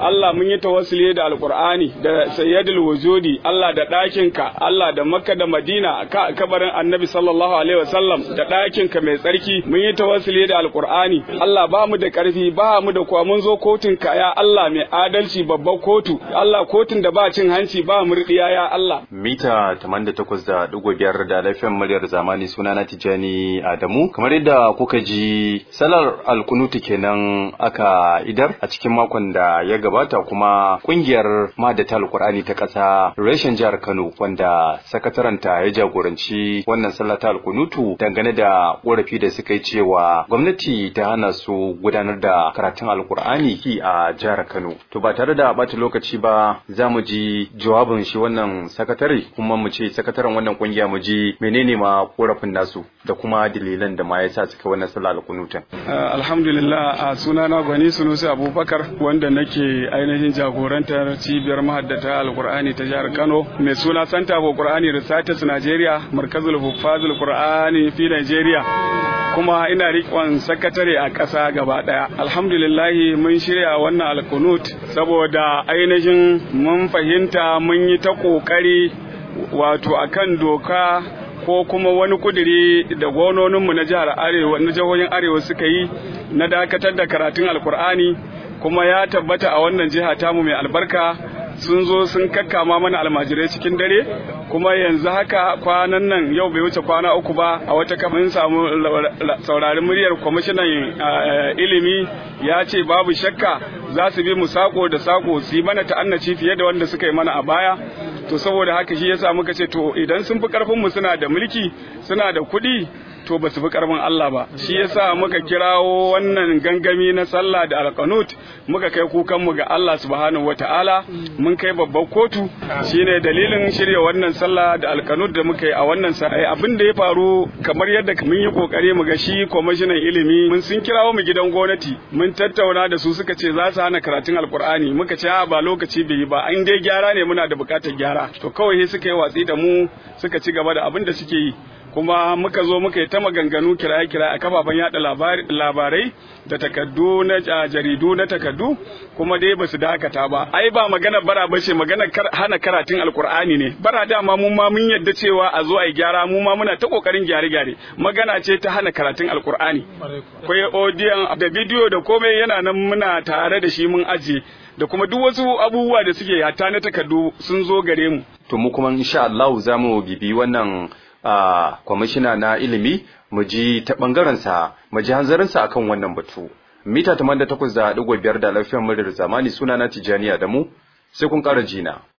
Allah mun yi tawassuli da alqur'ani da sayyidul wujudi Allah da ɗakinka Allah da makka da madina ka kabarin annabi sallallahu alaihi wasallam da ɗakinka mai tsarki mun yi tawassuli da alqur'ani Allah ba mu da ƙarfi ba mu da kuwa mun zo kotun ka ya Allah mai adalci babban kotu Allah kotun da ba cin hanci ba murdiya ya Allah mita 88.5 da lafiyan muryar zamani suna na Tijani Adamu kamar yadda kuka ji salar alkunuti kenan aka idar a cikin makon da ya gabata kuma kungiyar madata alkur'ani ta ƙasa reshen jihar Kano wanda sakataranta ya jagoranci wannan sallah ta alkunutu dangane da ƙorafi da suka yi cewa gwamnati ta hana su gudanar da karatun alkur'ani a jihar Kano to ba tare da bata lokaci ba za mu ji jawabin shi wannan sakatare kuma mu ce sakataren wannan kungiya mu ji menene ma korafin nasu da kuma dalilan da ma yasa suka wannan sallah alkunutan alhamdulillah a sunana gwani sunusi abubakar wanda nake ainihin jagorantar cibiyar mahaddata alkur'ani ta jihar kano mai suna santa for qur'ani research nigeria markazul huffazul qur'ani fi nigeria kuma ina rikon sakatare a ƙasa gaba ɗaya alhamdulillahi mun shirya wannan alkunut saboda ainihin mun fahimta mun yi ta ƙoƙari wato akan doka ko kuma wani kuduri da gononinmu na jihar arewa na jihohin arewa suka yi na dakatar da karatun alkur'ani kuma ya tabbata a wannan jiha tamu mai albarka sun zo sun kakkama mana almajirai cikin dare kuma yanzu haka kwanan nan yau bai wuce kwana uku ba a wata kafin samu saurarin muryar kwamishinan ilimi ya ce babu shakka za su bi mu sako da sako su yi mana ta'annaci fiye da wanda suka yi mana a baya to saboda haka shi yasa muka ce to idan sun fi karfin mu suna da mulki suna da kuɗi to ba su fi karfin Allah ba shi yasa muka kirawo wannan gangami na sallah da alqanut muka kai kukan mu ga Allah subhanahu wataala mun kai babbar kotu shine dalilin shirya wannan sallah da alqanut da muka yi a wannan sa'i abin da ya faru kamar yadda mun yi kokari mu ga shi kwamishinan ilimi mun sun kirawo mu gidan gwamnati mun tattauna da su suka ce za su hana karatun alqur'ani muka ce ba lokaci bai yi ba an dai gyara ne muna da bukatar gyara to kawai sai suka yi watsi da mu suka ci gaba da abin da suke yi kuma muka zo muka yi ta maganganu kiraye-kiraye a kafafen yada labarai da takaddu na jaridu na takaddu kuma dai ba su dakata ba ai ba magana bara ba ce magana hana karatun alkur'ani ne bara dama mu ma mun yadda cewa a zo a yi gyara mu ma muna ta kokarin gyare-gyare magana ce ta hana karatun alkur'ani akwai odiyon da bidiyo da komai yana nan muna tare da shi mun ajiye da kuma duk wasu abubuwa da suke hatta na takardu sun zo gare mu to mu kuma insha Allah za mu bibi wannan a kwamishina na ilimi mu ji ta ɓangarensa mu ji hanzarinsa akan wannan batu mita 88.5 da lafiyar muryar zamani suna na tijaniya da mu sai kun ƙara jina